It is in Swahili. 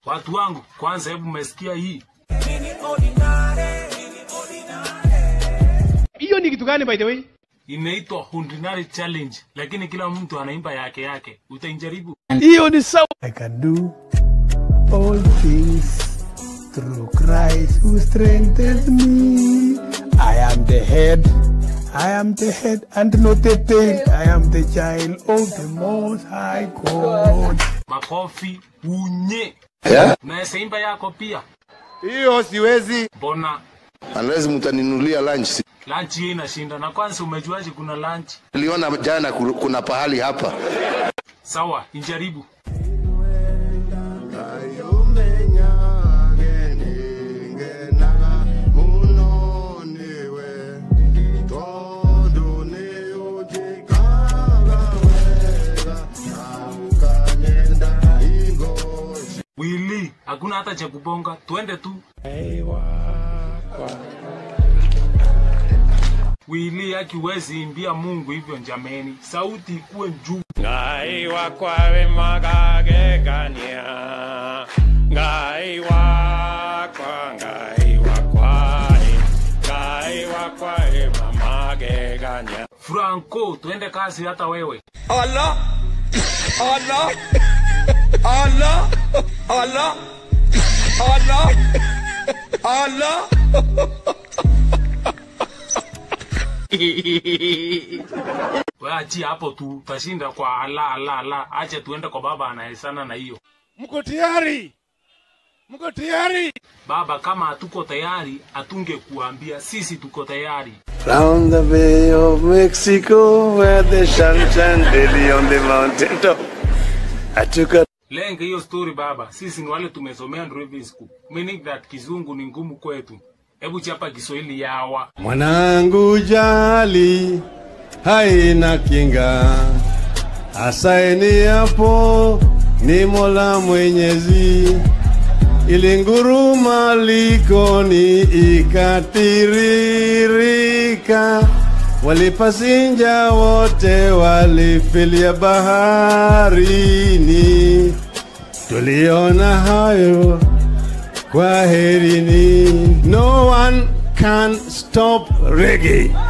Watu wangu, kwanza hebu mmesikia hii? Hiyo ni kitu gani by the way? Inaitwa Ordinary Challenge, lakini kila mtu anaimba yake yake. Utaijaribu? Hiyo ni sawa. I can do all things through Christ who strengthens me. I am the head. I am the head and not the tail. I am the child of the Most High God. Makofi unye. Yeah? Unaweza imba yako pia? Hiyo siwezi. Mbona Unless mtaninulia lunch. lunch hiyo inashinda? Na kwanza umejuaje kuna lunch? Niliona jana ku- kuna pahali hapa. Sawa, ijaribu. Wili, hakuna hata cha kubonga, twende tu. Wili, akiwezi imbia Mungu hivyo jameni, sauti ikuwe juu. ngai wakwawe magagegania ngai wakwa ngai wakwae ngai wakwae mamagegania Franco, twende kazi hata wewe. Allah Allah Allah Allah Allah Allah We achia hapo tu, tashinda kwa ala ala ala. Acha tuende kwa baba anaesana na hiyo. Mko tayari? Mko tayari? Baba, kama hatuko tayari, hatunge kuambia sisi tuko tayari. Round the Bay of Mexico, where the sun shine daily on the mountain top. I took a Lenga hiyo story baba, sisi ni wale tumesomea driving school. Meaning that kizungu ni ngumu kwetu. Hebu chapa Kiswahili yawa. Mwanangu jali haina kinga, asaini hapo ni Mola Mwenyezi. Ilinguruma likoni ikatiririka, walipasinja wote walifilia baharini. Tuliona hayo Kwaherini. No one can stop reggae.